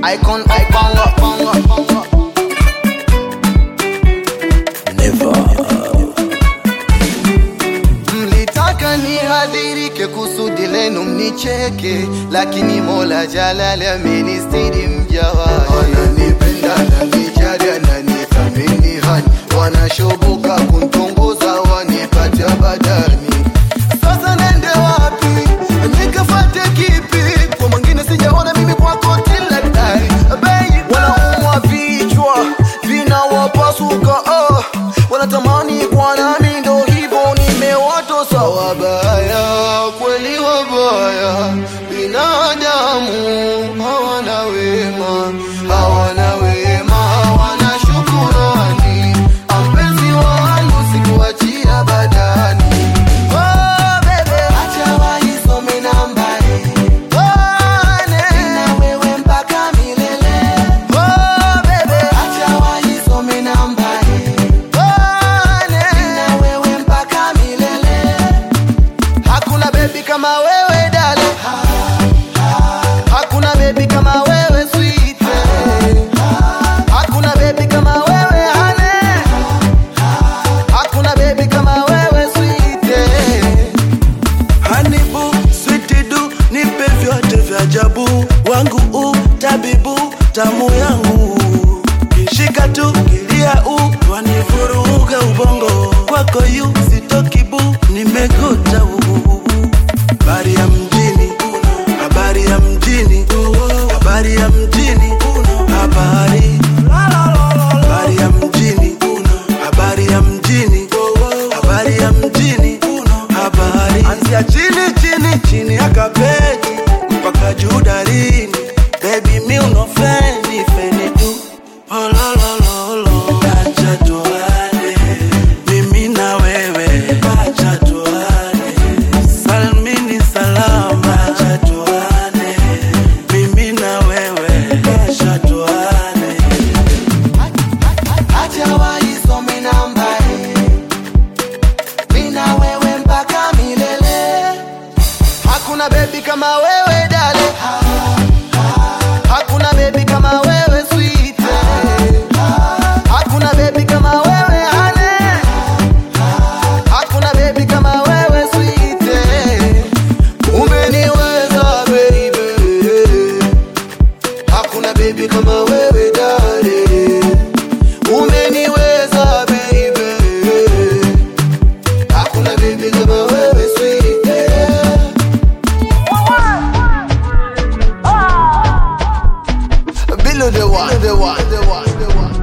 icon, icon, icon. Mlitaka nihadhirike kusudi lenu mnicheke, lakini Mola Jalali amenistiri mja wake. Wananipenda, wananijali, wananithamini hani, wanashoboka kuntongoza wanipata badani. Sasa nende wapi? Nikafate kipi? Kwa mwingine sijaona mimi kwako till I die. Baby, wanaumwa vichwa vinawapasuka, oh. wanatamani kwa nami, ndo hivyo nimewatosa. Wabaya kweli, wabaya binadamu hawana wema, hawana wema, hawana shukurani. Mpenzi wangu sikuachia badani Oh, baby. Acha waisome nambari. Oh, ne. Na wewe mpaka milele. Oh, baby. Acha waisome nambari. Oh, ne. Na wewe mpaka milele. Hakuna baby kama wewe dale. Hakuna baby kama wewe sweet. Hakuna baby kama wewe hane. Hakuna baby kama wewe sweet. hanibu switidu nipe vyote vya ajabu wangu u tabibu tamu yangu kishika tu kilia u wanivuruga ubongo kwako yu sitokibu nimegota u habari ya mjini habari ya mjini habari ya mjini habari habari ya mjini habari ya mjini habari ya mjini habari anzia chini chini chini ya kapeti mpaka juu darini bebi mi unofeni feni tu ololololo acha tuane mimi na wewe acha tuane salmini salama acha tuane mimi na wewe acha tuane Acha waisome nambari. Mimi na wewe mpaka milele. Hakuna baby kama wewe dale. Hakuna baby kama wewe sweet. Hakuna baby kama wewe hane. Hakuna baby kama wewe sweet. Umeniweza baby. Hakuna baby kama wewe dale. Umeniweza baby, hakuna baby kama wewe sweet. Below the one, the one, the one, the one.